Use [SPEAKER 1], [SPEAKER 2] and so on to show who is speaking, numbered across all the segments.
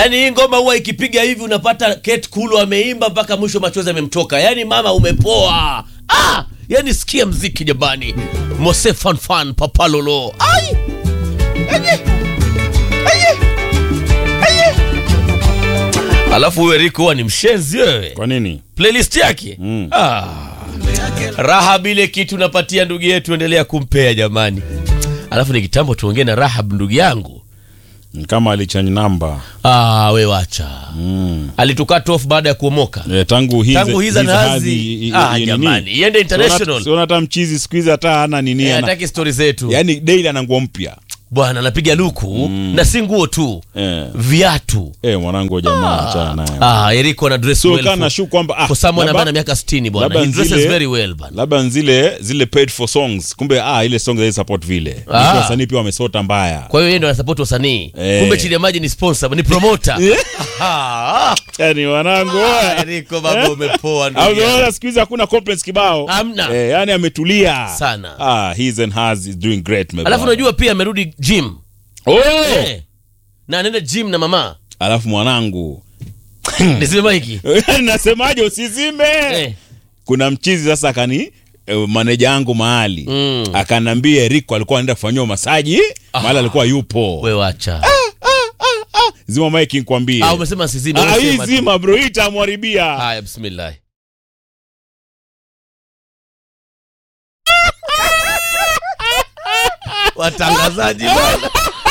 [SPEAKER 1] Yaani hii ngoma huwa ikipiga hivi unapata Kate Kulu ameimba mpaka mwisho machozi yamemtoka. Yaani mama umepoa. Ah, yaani sikia mziki jamani. Mose Fan Fan Papa Lolo. Ai! Aye! Aye! Aye! Alafu wewe Rico huwa ni mshenzi wewe.
[SPEAKER 2] Kwa nini?
[SPEAKER 1] Playlist yake.
[SPEAKER 2] Mm.
[SPEAKER 1] Ah. Raha bile kitu napatia ndugu yetu endelea kumpea jamani. Alafu ni kitambo tuongee na Rahab ndugu yangu.
[SPEAKER 2] Ni Kama alichange namba.
[SPEAKER 1] Ah, we wacha.
[SPEAKER 2] Mm.
[SPEAKER 1] Alitukat off baada ya kuomoka.
[SPEAKER 2] Eh, tangu hizi
[SPEAKER 1] Tangu hiza na hazi. Ah, jamani, iende international.
[SPEAKER 2] Siona hata mchizi siku hizi hata hana nini
[SPEAKER 1] Eh,
[SPEAKER 2] ana.
[SPEAKER 1] hataki stori zetu.
[SPEAKER 2] Yaani daily ana nguo mpya.
[SPEAKER 1] Bwana anapiga luku na si nguo tu.
[SPEAKER 2] Eh.
[SPEAKER 1] Viatu.
[SPEAKER 2] Eh, mwanangu wa jamaa achana naye.
[SPEAKER 1] Ah, Eriko ana dress
[SPEAKER 2] So
[SPEAKER 1] well.
[SPEAKER 2] kana
[SPEAKER 1] for-
[SPEAKER 2] shu kwamba ah
[SPEAKER 1] For someone
[SPEAKER 2] labda-
[SPEAKER 1] ambaye ana miaka 60 bwana.
[SPEAKER 2] labda
[SPEAKER 1] He dresses
[SPEAKER 2] nzile-
[SPEAKER 1] very well bwana.
[SPEAKER 2] labda zile zile paid for songs kumbe ah ile song za support vile
[SPEAKER 1] Ah.
[SPEAKER 2] ah. wasanii pia wamesota mbaya
[SPEAKER 1] Kwa hiyo yeye ndo anasupport wasanii.
[SPEAKER 2] Eh.
[SPEAKER 1] Kumbe chini ya maji ni sponsor, ni promoter. Ah,
[SPEAKER 2] yani wanangu
[SPEAKER 1] ah, Eriko baba umepoa ndugu yangu.
[SPEAKER 2] Unaona siku hizi hakuna complaints kibao.
[SPEAKER 1] Hamna.
[SPEAKER 2] Eh, yani ametulia.
[SPEAKER 1] Sana.
[SPEAKER 2] Ah, his and hers is doing great my
[SPEAKER 1] Alafu
[SPEAKER 2] brother.
[SPEAKER 1] unajua pia amerudi gym.
[SPEAKER 2] Oh!
[SPEAKER 1] Eh. Na anaenda gym na mama.
[SPEAKER 2] Alafu mwanangu.
[SPEAKER 1] Niseme hiki.
[SPEAKER 2] Nasemaje usizime?
[SPEAKER 1] Eh.
[SPEAKER 2] Kuna mchizi sasa akani eh, maneja yangu mahali
[SPEAKER 1] Mm.
[SPEAKER 2] akanambia Rico alikuwa anaenda kufanyiwa masaji mahali alikuwa yupo.
[SPEAKER 1] We wacha.
[SPEAKER 2] Zima mic nikwambie.
[SPEAKER 1] Ah, umesema sizime.
[SPEAKER 2] Ah,
[SPEAKER 1] wewe
[SPEAKER 2] hii
[SPEAKER 1] sema tu.
[SPEAKER 2] zima bro, hii itamharibia.
[SPEAKER 1] Haya, bismillah. Watangazaji bwana.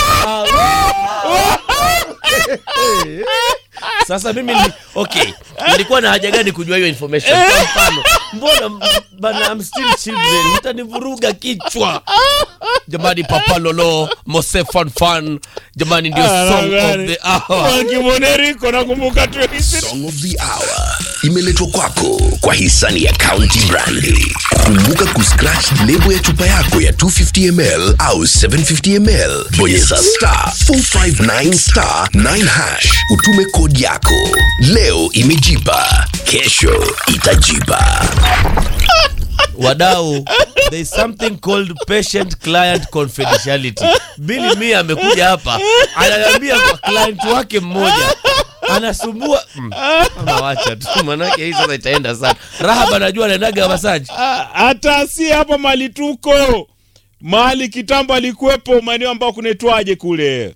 [SPEAKER 1] Sasa mimi ni, okay, nilikuwa na haja gani kujua hiyo information? Kwa mfano, mbona m- bana I'm still children, mtanivuruga kichwa. Jamani, Papa Lolo, Mose Fan Fan, jamani ndio song of the hour.
[SPEAKER 2] Wakimwone Rico nakumbuka tu hizi.
[SPEAKER 3] Song of the Hour imeletwa kwako kwa hisani ya County Brandi. Kumbuka kuscratch lebo ya chupa yako ya 250ml au 750ml, bonyeza star 459 star 9 hash, utume kodi yako. Leo imejipa, kesho itajipa.
[SPEAKER 1] wadau there is something called patient client confidentiality bili mia amekuja hapa ananiambia kwa client wake mmoja anasumbua mm. ama wacha tu manake hii sasa itaenda sana rahab anajua anaendaga masaji
[SPEAKER 2] Ah, hata si hapa mali tuko mahali kitambo alikuwepo maeneo ambayo kunaitwaje kule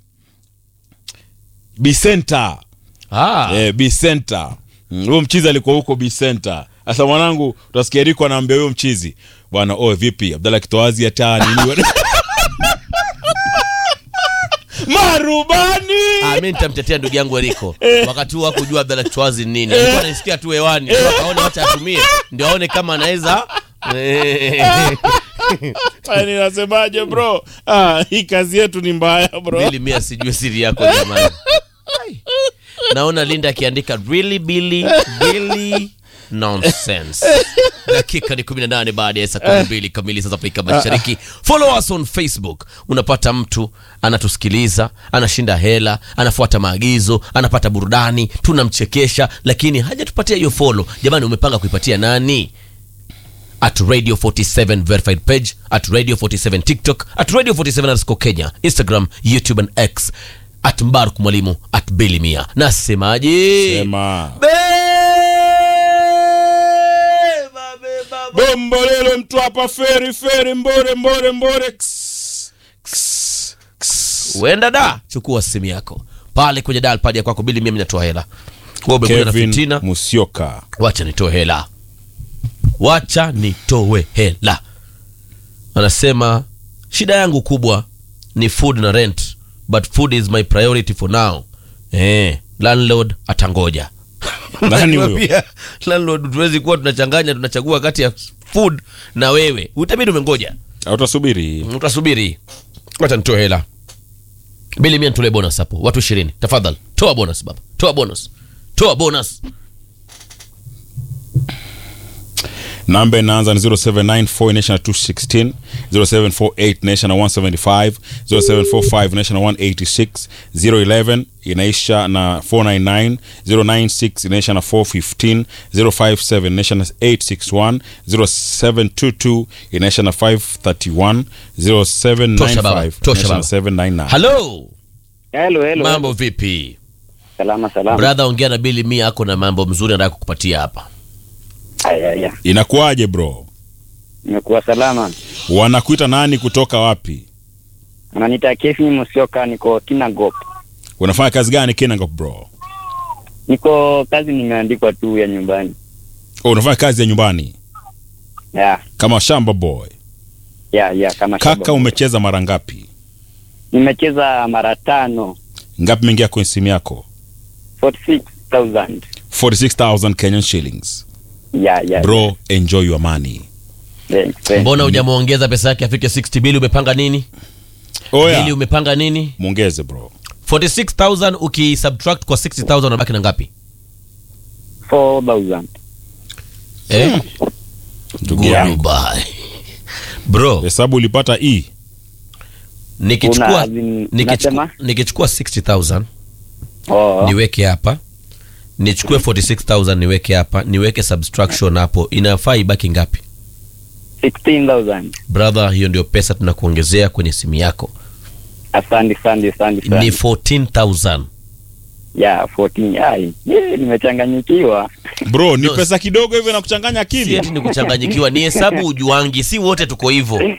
[SPEAKER 2] Bicenta
[SPEAKER 1] ah.
[SPEAKER 2] eh, Bicenta Mm, huyo mchizi alikuwa huko Bicenta sasa mwanangu utasikia Riko anaambia huyo mchizi bwana oh vipi Abdalla Kitoazi hata nini marubani
[SPEAKER 1] Ah, mi nitamtetea ndugu yangu Eriko wakati huu hakujua Abdalla Chwazi ni nini, alikuwa anasikia tu hewani, ndio akaona wacha atumie, ndio aone kama anaweza
[SPEAKER 2] Yaani nasemaje bro ah, hii kazi yetu ni mbaya bro
[SPEAKER 1] Bili mia sijue siri yako jamani. Ai. Naona Linda akiandika really Billy Billy nonsense. Dakika ni 18 baada ya saa 12 kamili sasa Afrika Mashariki. Follow us on Facebook. Unapata mtu anatusikiliza, anashinda hela, anafuata maagizo, anapata burudani, tunamchekesha lakini hajatupatia hiyo follow. Jamani umepanga kuipatia nani? at radio 47 verified page at radio 47 tiktok at radio 47 underscore kenya instagram youtube and x at mbaruk mwalimu at bilimia nasemaje
[SPEAKER 2] sema
[SPEAKER 1] Beba, beba, beba.
[SPEAKER 2] bombolelo mtu hapa feri feri mbore mbore mbore Ks, ks, ks.
[SPEAKER 1] uenda da chukua simu yako pale kwenye dal pad ya kwako bilimia minatoa hela Wewe umekuja na
[SPEAKER 2] Kevin
[SPEAKER 1] fitina
[SPEAKER 2] Musyoka
[SPEAKER 1] wacha nitoe hela wacha nitoe hela anasema shida yangu kubwa ni food na rent but food is my priority for now eh, landlord atangoja
[SPEAKER 2] Nani huyo?
[SPEAKER 1] Pia, landlord tuwezi kuwa tunachanganya tunachagua kati ya food na wewe utabidi umengoja
[SPEAKER 2] utasubiri
[SPEAKER 1] utasubiri wacha nitoe hela bili mia nitolee bonus hapo watu ishirini tafadhali toa bonus baba toa bonus toa bonus
[SPEAKER 2] namba inaanza ni 0794 nation 216 0748 nation 175 0745 nation 186 011 inaisha na 499 096 inaisha na 415 057 nation 861 0722 inaisha na 531
[SPEAKER 1] Tosha baba,
[SPEAKER 2] 0795
[SPEAKER 1] tosha
[SPEAKER 2] inaisha na
[SPEAKER 1] baba.
[SPEAKER 2] 799
[SPEAKER 1] halo
[SPEAKER 4] Hello, hello.
[SPEAKER 1] mambo vipi
[SPEAKER 4] Salama salama.
[SPEAKER 1] brother ongea na bili mia ako na mambo mzuri anataka kukupatia hapa
[SPEAKER 4] Aya aya.
[SPEAKER 2] inakuwaje bro
[SPEAKER 4] Nimekuwa salama.
[SPEAKER 2] wanakuita nani kutoka wapi
[SPEAKER 4] Ananiita Kefi Musioka niko Kinangop.
[SPEAKER 2] unafanya kazi gani kinangop bro
[SPEAKER 4] Niko kazi nimeandikwa tu ya nyumbani.
[SPEAKER 2] oh, unafanya kazi ya nyumbani
[SPEAKER 4] Ya,
[SPEAKER 2] kama shamba boy
[SPEAKER 4] ya, ya kama
[SPEAKER 2] kaka
[SPEAKER 4] shaba.
[SPEAKER 2] umecheza mara ngapi
[SPEAKER 4] Nimecheza mara tano.
[SPEAKER 2] ngapi mengia kwenye simu yako
[SPEAKER 4] 46,000.
[SPEAKER 2] 46000 kenyan shillings
[SPEAKER 4] Ya, ya.
[SPEAKER 2] bro enjoy your money
[SPEAKER 4] Thanks, thanks.
[SPEAKER 1] mbona hujamwongeza pesa yake afike 60 bili umepanga nini bili
[SPEAKER 2] oya
[SPEAKER 1] umepanga nini
[SPEAKER 2] mwongeze bro
[SPEAKER 1] 46000 ukisubtract kwa 60000 unabaki na ngapi
[SPEAKER 4] 4,000.
[SPEAKER 1] eh?
[SPEAKER 2] ndugu yangu
[SPEAKER 1] Goodbye. bro
[SPEAKER 2] hesabu ulipata e
[SPEAKER 4] Una,
[SPEAKER 1] nikichukua
[SPEAKER 4] as in,
[SPEAKER 1] nikichukua,
[SPEAKER 4] unasema?
[SPEAKER 1] nikichukua 60000
[SPEAKER 4] Oh,
[SPEAKER 1] niweke hapa nichukue 46000 niweke hapa niweke subtraction hapo inafaa ibaki ngapi
[SPEAKER 4] 16,000.
[SPEAKER 1] brother hiyo ndio pesa tunakuongezea kwenye simu yako
[SPEAKER 4] Asante, asante, asante
[SPEAKER 1] ni
[SPEAKER 4] sana.
[SPEAKER 1] 14000
[SPEAKER 4] Ya, 14. Ai, ye, nimechanganyikiwa.
[SPEAKER 2] bro ni
[SPEAKER 1] No.
[SPEAKER 2] pesa kidogo hivyo na kuchanganya
[SPEAKER 1] si
[SPEAKER 2] akili
[SPEAKER 1] eti ni kuchanganyikiwa ni hesabu ujuangi si wote tuko hivyo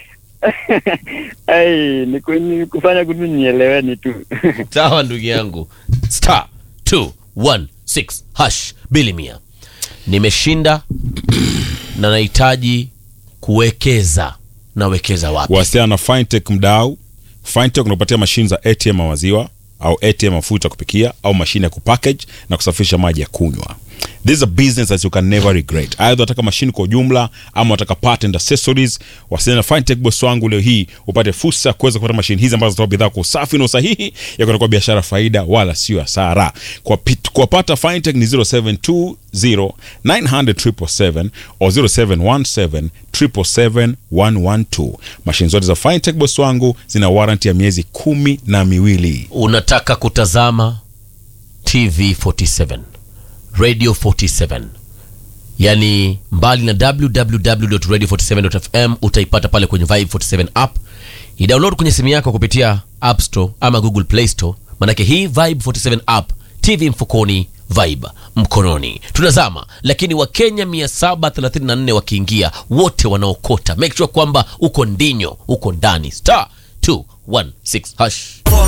[SPEAKER 4] Ai, niku- ni kufanya kutu nieleweni tu.
[SPEAKER 1] sawa ndugu yangu star 216 hash bili mia nimeshinda na nahitaji kuwekeza nawekeza wapi
[SPEAKER 2] wasiana na fintech mdau fintech unapatia mashine za atm ya maziwa au atm mafuta ya kupikia au mashine ya kupackage na kusafisha maji ya kunywa this is a business that you can never regret aidha wataka mashine kwa ujumla ama wataka part and accessories wasiliana na fintech boss wangu leo hii upate fursa ya kuweza kupata mashine hizi ambazo zitoa bidhaa kwa usafi na usahihi ya kwenda kwa biashara faida wala sio hasara kwa pit- kuwapata fintech ni 0720 900 au 0717 777 mashine zote za fintech boss wangu zina warranty ya miezi kumi na miwili
[SPEAKER 1] unataka kutazama tv 47 radio 47 yani mbali na www.radio47.fm utaipata pale kwenye vibe 47 app idownload kwenye simu yako kupitia app store ama google play store manake hii vibe 47 app tv mfukoni vibe mkononi tunazama lakini wakenya 734 wakiingia wote wanaokota make sure kwamba uko ndinyo uko ndani star 216 hash